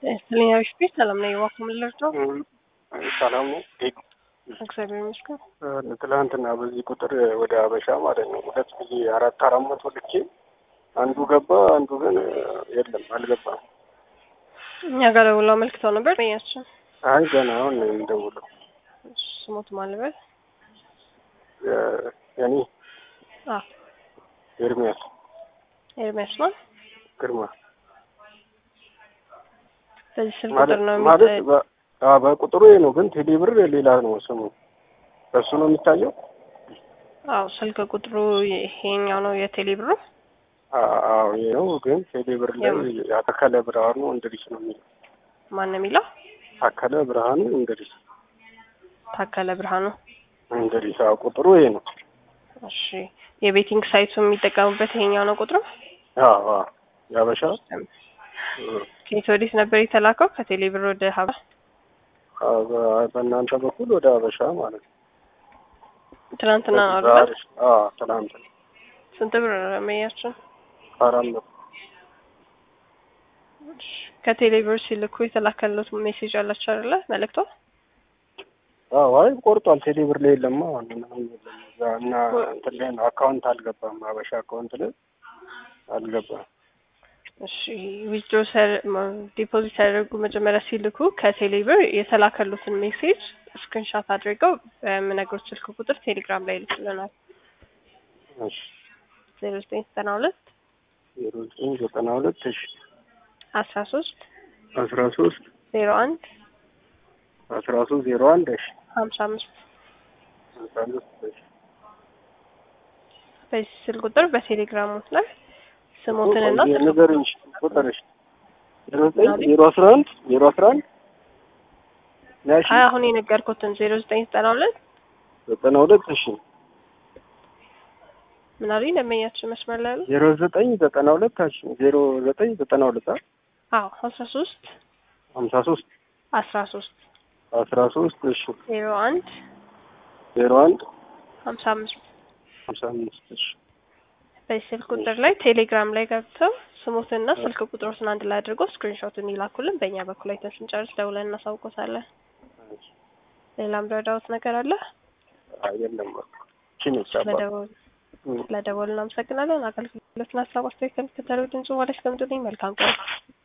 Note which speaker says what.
Speaker 1: ስለኛው ስፔስ ሰላም ነው የዋኩ ምልር ነው።
Speaker 2: ሰላም ነው።
Speaker 1: እግዚአብሔር ይመስገን።
Speaker 2: ትላንትና በዚህ ቁጥር ወደ አበሻ ማለት ነው ሁለት ጊዜ አራት አራት መቶ ልኬ አንዱ ገባ፣ አንዱ ግን የለም አልገባም።
Speaker 1: እኛ ጋር ደውለው አመልክተው ነበር ያችን
Speaker 2: አይ ገና አሁን ነው የምደውለው።
Speaker 1: ስሞት ማልበል
Speaker 2: የኔ
Speaker 1: አ
Speaker 2: ኤርሚያስ
Speaker 1: ኤርሚያስ ነው።
Speaker 2: ግርማ
Speaker 1: በዚህ ስልክ
Speaker 2: ማለት
Speaker 1: ቁጥር ነው
Speaker 2: ማለት
Speaker 1: የሚጠ-
Speaker 2: በ- አዎ፣ በቁጥሩ ይሄ ነው፣ ግን ቴሌ ብር ሌላ ነው ስሙ። በሱ ነው የሚታየው።
Speaker 1: አዎ ስልክ ቁጥሩ ይሄኛው ነው የቴሌ ብሩ።
Speaker 2: አ- አዎ ይሄ ነው፣ ግን ቴሌ ብር ላይ አተከለ ብርሃኑ እንድሪስ ነው የሚለው።
Speaker 1: ማን ነው የሚለው?
Speaker 2: ታከለ ብርሃኑ እንድሪስ
Speaker 1: ታከለ ብርሃኑ።
Speaker 2: እንድሪስ። አዎ ቁጥሩ ይሄ ነው።
Speaker 1: እሺ የቤቲንግ ሳይቱ የሚጠቀሙበት ይሄኛው ነው ቁጥሩ።
Speaker 2: አዎ አዎ ያበሻ
Speaker 1: ከየት ወዴት ነበር የተላከው? ከቴሌ ብር ወደ ሀባ
Speaker 2: አዎ፣ በ- በእናንተ በኩል ወደ አበሻ ማለት ነው።
Speaker 1: ትናንትና ነው አይደል?
Speaker 2: ዛሬ- አዎ ትናንት
Speaker 1: ስንት ብር መያችን?
Speaker 2: አራት መቶ
Speaker 1: ከቴሌ ብር ሲልኩ የተላከሉት ሜሴጅ አላቸው አይደለ? መልእክቶ
Speaker 2: አዎ አይ ቆርጧል። ቴሌ ብር ላይ የለማ ምንም የለም። እዛ እና እንትን ላይ ነው አካውንት አልገባም። አበሻ አካውንት ላይ አልገባም።
Speaker 1: እሺ ዊዝድሮ ዲፖዚት ያደርጉ መጀመሪያ ሲልኩ ከቴሌ ብር የተላከሉትን ሜሴጅ ስክሪንሻት አድርገው በምነግሮች ስልክ ቁጥር ቴሌግራም ላይ ይልኩልናል።
Speaker 2: እሺ
Speaker 1: ዜሮ ዘጠኝ ዘጠና ሁለት
Speaker 2: ዜሮ ዘጠኝ ዘጠና ሁለት እሺ
Speaker 1: አስራ ሶስት
Speaker 2: አስራ ሶስት
Speaker 1: ዜሮ አንድ
Speaker 2: አስራ ሶስት ዜሮ አንድ እሺ
Speaker 1: ሀምሳ አምስት
Speaker 2: አምሳ አምስት እሺ
Speaker 1: በዚህ ስልክ ቁጥር በቴሌግራሙ ላይ ስሞትንና ስልክ
Speaker 2: ንገሪኝ እሺ ቁጥር እሺ ዜሮ ዘጠኝ ዜሮ አስራ አንድ ዜሮ አስራ አንድ ያሺ
Speaker 1: አይ አሁን የነገርኩትን ዜሮ ዘጠኝ ዘጠና ሁለት
Speaker 2: ዘጠና ሁለት እሺ
Speaker 1: ምን አሉኝ ደንበኛችን መስመር ላይ ያሉ
Speaker 2: ዜሮ ዘጠኝ ዘጠና ሁለት እሺ ዜሮ ዘጠኝ ዘጠና ሁለት አ
Speaker 1: አዎ አስራ ሶስት
Speaker 2: ሀምሳ ሶስት
Speaker 1: አስራ ሶስት
Speaker 2: አስራ ሶስት እሺ
Speaker 1: ዜሮ አንድ
Speaker 2: ዜሮ አንድ
Speaker 1: ሀምሳ አምስት
Speaker 2: ሀምሳ አምስት እሺ
Speaker 1: በዚህ ስልክ ቁጥር ላይ ቴሌግራም ላይ ገብተው ስሙትና ስልክ ቁጥሮትን አንድ ላይ አድርጎ ስክሪንሾቱን ይላኩልን። በእኛ በኩል አይተን ስንጨርስ ደውለን እናሳውቆታለን። ሌላም ረዳውት ነገር አለ?
Speaker 2: አይ የለም በቃ ቺን ይቻላል
Speaker 1: ስለደወል ስለደወል እናመሰግናለን። አገልግሎትና ሀሳብ አስተያየት ከሚከተለው ድምጽ ማለት እስከምትልኝ መልካም ቀን